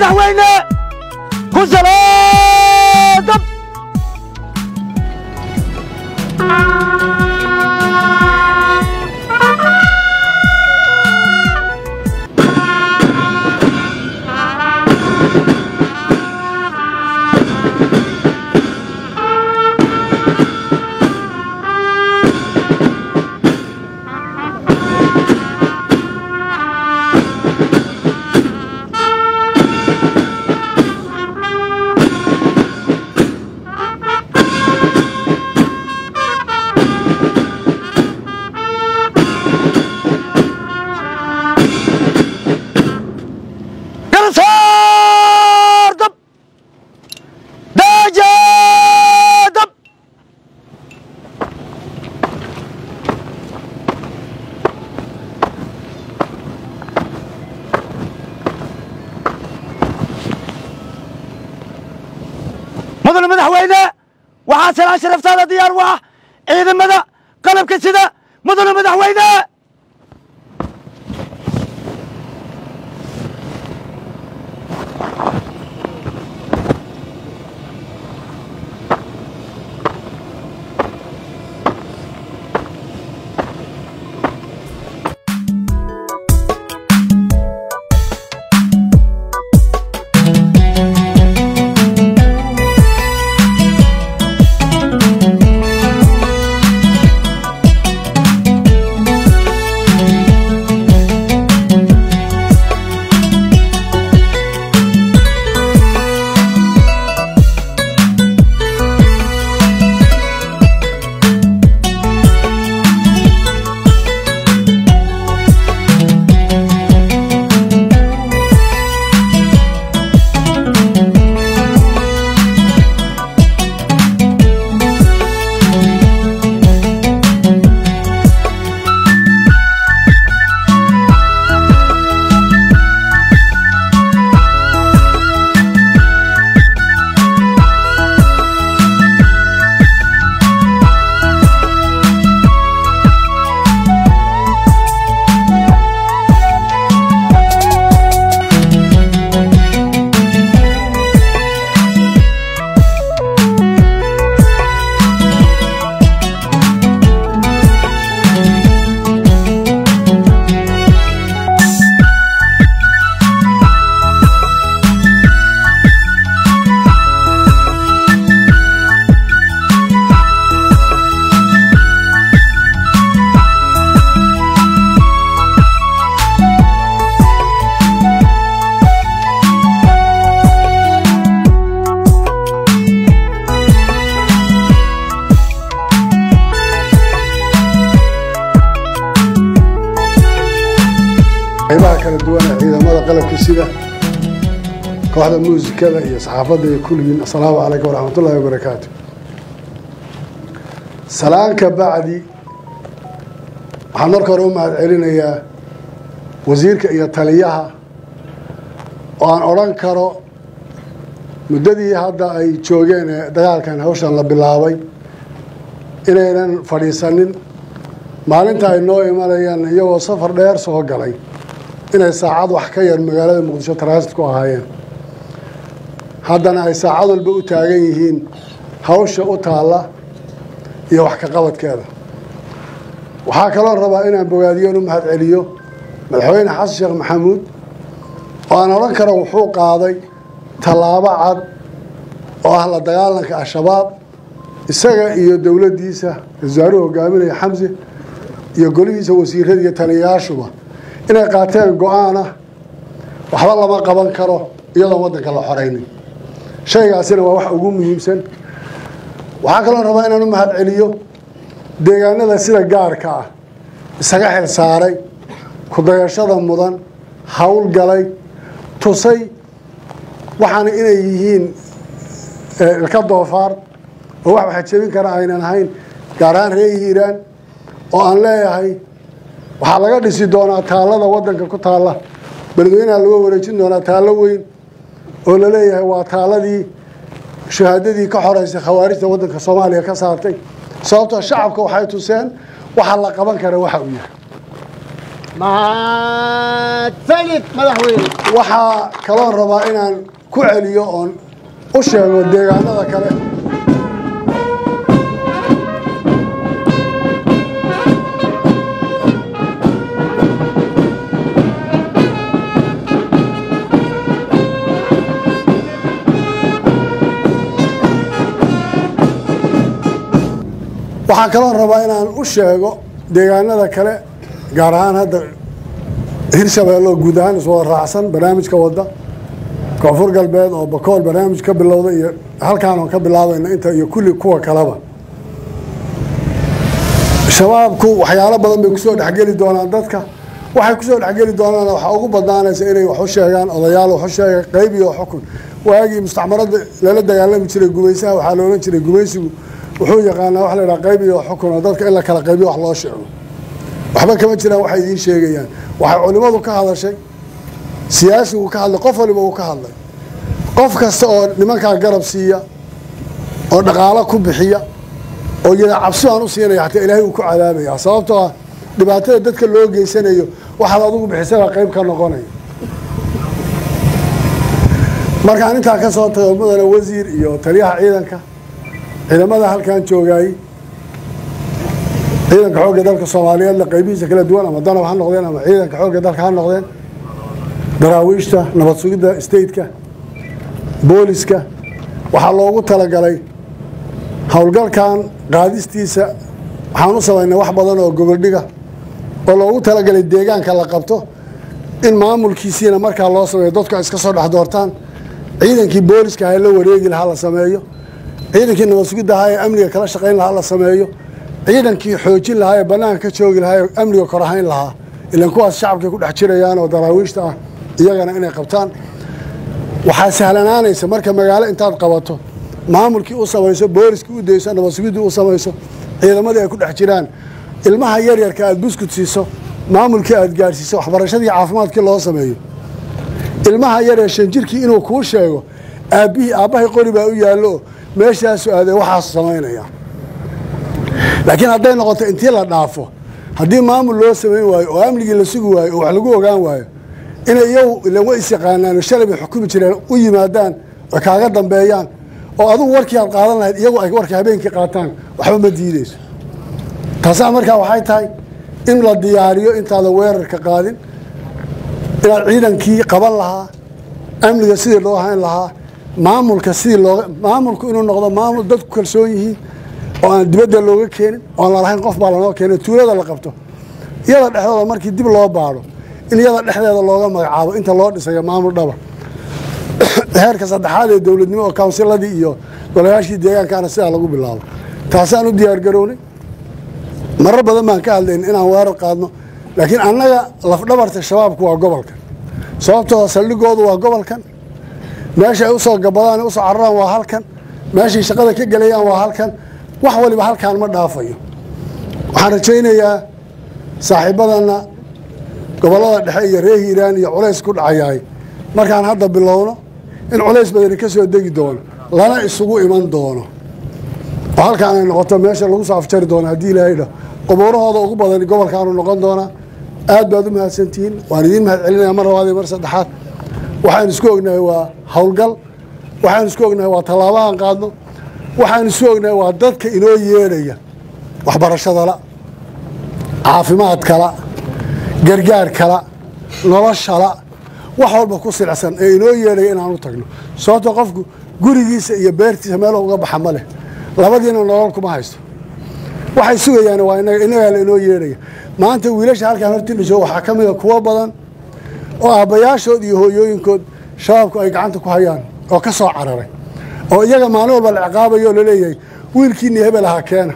madaxweyne ku salaadab kala saardab daajadab mudane madaxweyne waxaa salaan sharaftaada diyaar u ah ciidamada qalabka sida mudane madaxweyne qaybaha kala duwan ee ciidamada qalabka sida kooxda muusikada iyo saxaafadda iyo kulligiin assalaamu calaykum waraxmatullaahi wabarakaatu salaanka bacdi waxaan marka hore u mahad celinayaa wasiirka iyo taliyaha oo aan odhan karo muddadii hadda ay joogeen ee dagaalkan hawshan la bilaabay inaynan fadhiisanin maalinta ay noo imanayaan iyagoo safar dheer soo galay inay saacad wax ka yar magaalada muqdisho transit ku ahaayeen haddana ay saacad walba u taagan yihiin hawsha u taalla iyo wax ka qabadkeeda waxaa kaloo rabaa inaan bogaadiyoon u mahad celiyo madaxweyne xasan sheekh maxamuud oo aan odhan karo wuxuu qaaday tallaabo cad oo ah la dagaalanka al-shabaab isaga iyo dowladdiisa wasaaruhu hogaaminaya xamse iyo golihiisa wasiirada iyo taliyayaashuba inay qaateen go-aan ah waxba lama qaban karo iyadoon waddanka la xoraynin shaygaasina waa wax ugu muhiimsan waxaa kaloo rabaa inaan u mahad celiyo deegaanada sida gaarka ah isaga xil saaray kudayashada mudan howlgalay tusay waxaana inay yihiin ilka doofaar oo wax waxa jebin kara aynan ahayn gaar ahaan reer hiiraan oo aan leeyahay waxaa laga dhisi doonaa taallada waddanka ku taalla beledweynaha laga wareejin doonaa taallo weyn oo la leeyahay waa taaladii shahaadadii ka xoreysay khawaarijta waddanka soomaaliya ka saartay sababtoo shacabka waxay tuseen waxa la qaban kara waxa uu yahay mahadsanid madaxweyne waxaa kaloon rabaa inaan ku celiyo oon u sheego deegaanada kale waxaan kaloon rabaa inaan u sheego deegaanada kale gaar ahaan hadda hirshabeelle oo guud ahaan iswada raacsan barnaamijka wadda koonfur galbeed oo bakool barnaamij ka bilowda iyo halkaan oon ka bilaabayna inta iyo kulli kuwa kaleba shabaabku waxyaalo badan bay kusoo dhexgeli doonaan dadka waxay kusoo dhexgeli doonaan waxaa ugu badnaanaysa inay wax u sheegaan odayaal wax u sheega qayb iyo xukun waagii mustacmarada lala dagaalami jiray gumaysaha waxaa la odhan jiray gumaysigu wuxuu yaqaanaa wax la yidhaha qayb iyo xukun oo dadka in la kala qaybiyo wax loo sheego waxba kama jiraan waxay idiin sheegayaan waxay culimmadu ka hadashay siyaasigu ka hadlay qof waliba uu ka hadlay qof kasta oo nimankaa garab siiya oo dhaqaalo ku bixiya oo yada cabsi baan u siinaya xataa ilaahay uu ku cadaabaya sababtoo ah dhibaatada dadka loo geysanayo waxaad adigu bixisabaa qayb ka noqonaya markaan intaa ka soo tago mudane wasiir iyo taliyaha ciidanka ciidamada halkan joogaayey ciidanka xoogga dalka soomaaliyeedna qaybihiisa kala duwan ama danab ha noqdeen ama ciidanka xoogga dalka ha noqdeen daraawiishta nabad sugidda stateka booliska waxaa loogu talagalay howlgalkan qaadistiisa waxaan u samaynay wax badan oo goboldhiga oo loogu talagalay deegaanka la qabto in maamulkiisiina markaa loo sameeyo dadku ay iska soo dhex doortaan ciidankii booliska ha la wareegi lahaa la sameeyo ciidankii nabad sugidda ahaa ee amniga kala shaqayn lahaa la sameeyo ciidankii xoojin lahaa ee bannaanka ka joogi lahaa ee amniga korahayn lahaa ilan kuwaas shacabkay ku dhex jirayaan oo daraawiishta ah iyagana inay qabtaan waxaa sahlanaanaysa marka magaalo intaad qabato maamulkii u samayso booliskii u dayso nabad sugiddii u samayso ciidamadii ay ku dhex jiraan ilmaha yaryarka aad buskut siiso maamulkii aad gaadhsiiso waxbarashadii caafimaadkii loo sameeyo ilmaha yaryar shan jirkii inuu kuu sheego aabbihii aabbahay qori baa u yaallo meeshaasu aadee waxaasu samaynaya laakiin hadday noqoto intii la dhaafo haddii maamul loo samayn waayo oo amnigii la sugi waayo oo wax lagu ogaan waayo inay iyagu ilan way is yaqaanaan oo shalay bay xukumi jireen u yimaadaan oo kaaga dambeeyaan oo adugu warkii aad qaadan lahayd iyagu ay warkii habeenkii qaataan waxba ma diideyso taasaa markaa waxay tahay in la diyaariyo intaadan weerarka qaadin inaad ciidankii qaban lahaa amniga sidii loo hayn lahaa maamulka sidii looga maamulku inuu noqdo maamul dadku kalsoon yihiin oo aan dibadda looga keenin oon lalahayn qof baa lanoo keenay tuulada la qabto iyada dhexdooda markii dib loo baadho in iyada dhexdeeda looga magacaabo inta loo dhisayo maamul dhaba heerka saddexaad ee dowladnimo oo kawnsiladii iyo golayaashii deegaankaana sidaa lagu bilaabo taasaan u diyaargarownay marar badan baan ka hadlayn inaan weerar qaadno laakiin annaga lafdhabarta shabaabku waa gobolkan sababtoo saldhigoodu waa gobolkan meesha ay usoo gabadaan usoo cararaan waa halkan meeshay shaqada ka gelayaan waa halkan wax waliba halkaan ma dhaafayo waxaan rajaynayaa saaxiibadanna gobollada dhexe iyo reer hiiraan iyo culays ku dhacayahay markaan hadda bilowno in culays badani ka soo degi doono lana isugu iman doono oo halkaan ay noqoto meesha lagu soo afjari doono haddii ilaahay dhah qubuurahooda ugu badani gobolkaanu noqon doonaa aad baad u mahadsantihiin waan idiin mahad celinaya mar labaad iyo mar saddexaad waxaan isku ognahay waa howlgal waxaan isku ognahay waa tallaabahan qaadno waxaan isku ognahay waa dadka inoo yeedhaya waxbarashadala caafimaadkala gargaarkala noloshala wax walba ku silcsan ee inoo yeedhaya inaan u tagno sababtoo qofku gurigiisa iyo beertiisa meel uga baxa ma leh labadiina nolol kuma haysto waxay sugayaan waa inaga innagaa la inoo yeedhaya maanta wiilasha halkaan hortindhisho waxaa ka mida kuwo badan oo aabbayaashood iyo hooyooyinkood shabaabku ay gacanta ku hayaan oo ka soo cararay oo iyaga maalin walba la ciqaabayo oo laleeyahay wiilkiini hebel ahaa keena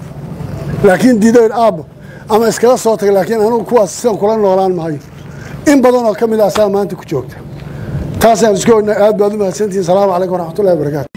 laakiin diidayn aabbo ama iskala soo tagay laakiin anugu kuwaas sidan kula noolaan maayo in badan oo ka mid ah saa maanta ku joogta taasaan isku ognahay aad baad u mahadsantihin salaamu calaykum waraxmatullahi wabarakaatu